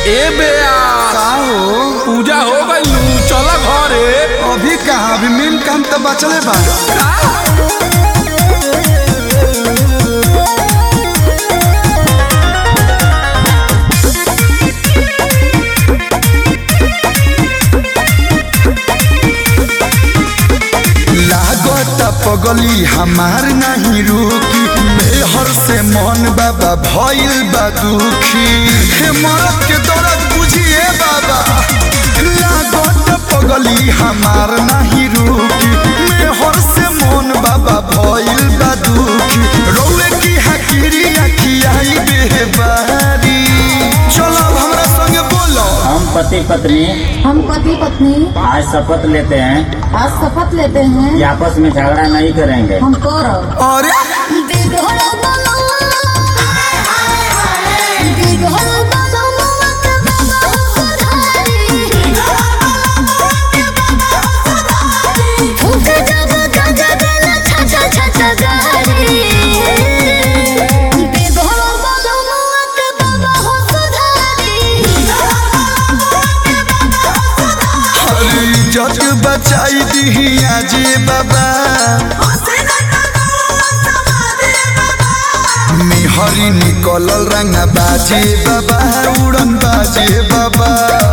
ए बेया का हो पूजा हो गई चल घरे अभी कहाँ अभी मेन काम तो बचले बा लागत पगली हमार नहीं रुकी मेहर से मन बाबा भइल बा दुखी हे मरद के दर्द बुझिए बाबा लागत पगली हमार नहीं रुकी मेहर से मन बाबा भइल बा दुखी रौले की हकीरी अखियाई बेबारी चलो अब हमरा संगे बोलो हम पति पत्नी हम पति पत्नी आज शपथ लेते हैं आज शपथ लेते हैं कि आपस में झगड़ा नहीं करेंगे हम करब अरे अरे इज्जत बचाई दी आजे बाबा मेहरी निकलल रंग बाजे बाबा उड़न बाजे बाबा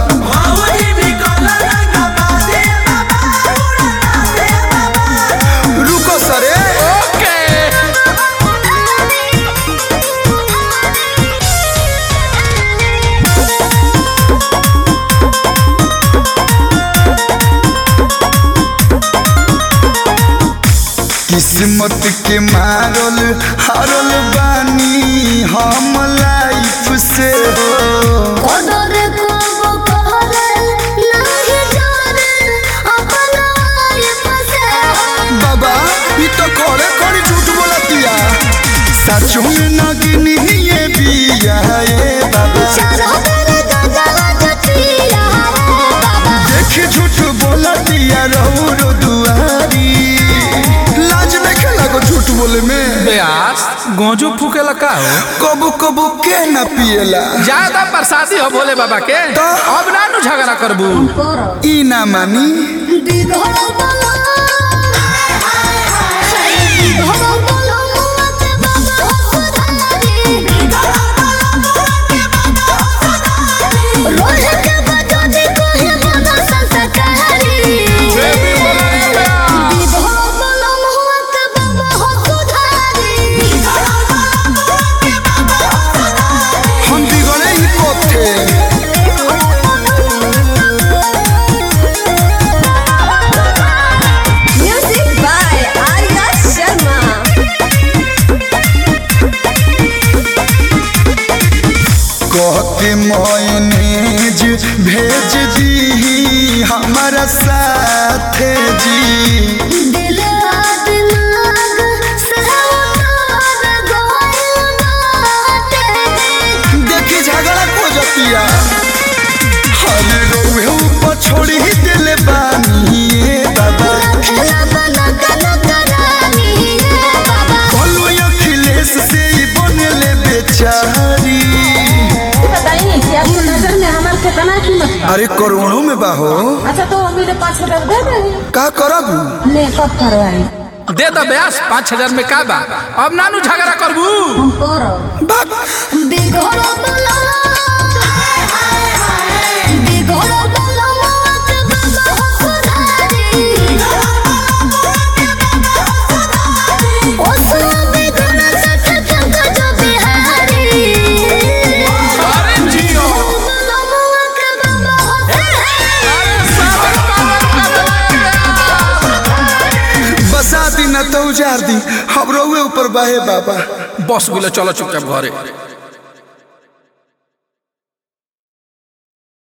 रुको सरे ओके किस्मत के मारल हारल बानी हम लाइफ से हो बाबा ई तो खड़े खड़ी झूठ बोलतिया सचो में नगिनी ये बिया ए बाबा देख झूठ बोलतिया रहू रो दुआरी लाज देखे लगो झूठ बोले में बेयास गोजू फूकेला का हो कबू कबू के न पिएला ज्यादा प्रसादी हो भोले बाबा के तो? अब ना नु झगड़ा करबू करब ई ना मानी हम बिगड़े ही कोथे Music by Arya Sharma. कह के मोयनेज भेज दी हमारा साथे जी देखी झगड़ा को जतिया हरे रोहे ऊपर छोड़ी ही दिल बानी ए बाबा बोलो अखिलेश से ही बनले बेचारी बताइए कि आपकी नजर में हमारे कितना कीमत बा? अरे करोड़ों में बाहो अच्छा तो मेरे पाँच हजार दे दे का करब ले कब करवाई दे दो बेयास पाँच हजार में का बा अब ना नु झगड़ा करबू हम करब बाप अरे जियो बसा दी न तो उजार दी हम रोवे ऊपर बाहे बाबा बस गुलो चलो चुपचाप घरे